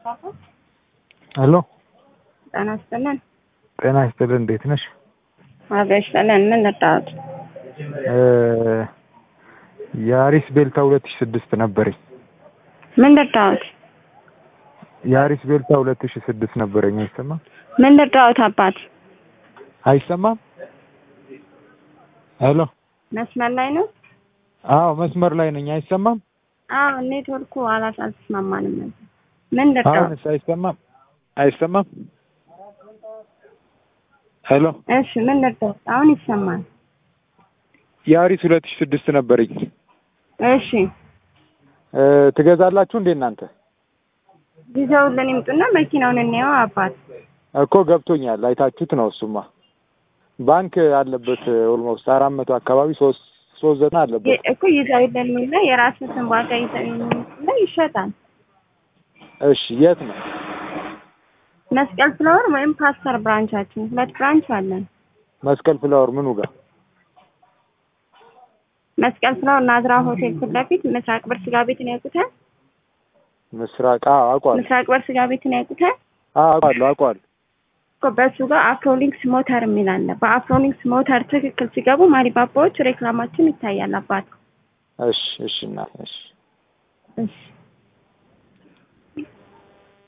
ሄሎ ጤና ይስጥልን። ጤና ይስጥልን። እንዴት ነሽ? ዋጋ ይስጥልን። ምን ልርዳዎት? የአሪስ ቤልታ ሁለት ሺህ ስድስት ነበረኝ። ምን ልርዳዎት? የአሪስ ቤልታ ሁለት ሺህ ስድስት ነበረኝ። አይሰማም? ምን ልርዳዎት? አባት አይሰማም? ሄሎ መስመር ላይ ነው? አዎ መስመር ላይ ነኝ። አይሰማም? አዎ ኔትወርኩ አላስ አልተስማማንም ነበር። ምን ልርዳዎት? አሁንስ አይሰማም? አይሰማም? ሄሎ እሺ ምን ልርዳዎት? አሁን ይሰማል። የአሪስ ሁለት ሺህ ስድስት ነበረኝ። እሺ እ ትገዛላችሁ እንዴ እናንተ? ይዘውልን ይምጡና መኪናውን እንየው አባት። እኮ ገብቶኛል። አይታችሁት ነው እሱማ። ባንክ አለበት ኦልሞስት አራት መቶ አካባቢ ሶስት ሶስት ዘጠና አለበት። የ- እኮ ይዘውልን የሚለ የራስን ዋጋ ይዘው የሚለ ይሸጣል። እሺ የት ነው? መስቀል ፍላወር ወይም ፓስተር ብራንቻችን ሁለት ብራንች አለን። መስቀል ፍላወር ምኑ ጋር? መስቀል ፍላወር ናዝራ ሆቴል ፊት ለፊት ምስራቅ በር ስጋ ቤትን ያውቁታል? ምስራቅ አዎ አውቀዋለሁ። ምስራቅ በር ስጋ ቤትን ያውቁታል? አዎ አውቀዋለሁ አውቀዋለሁ። እኮ በሱ ጋር አፍሮሊንክስ ሞተር የሚል አለ። በአፍሮሊንክስ ሞተር ትክክል ሲገቡ ማሪባባዎች ሬክላማችን ይታያል አባት። እሺ እሺ እናት እሺ እሺ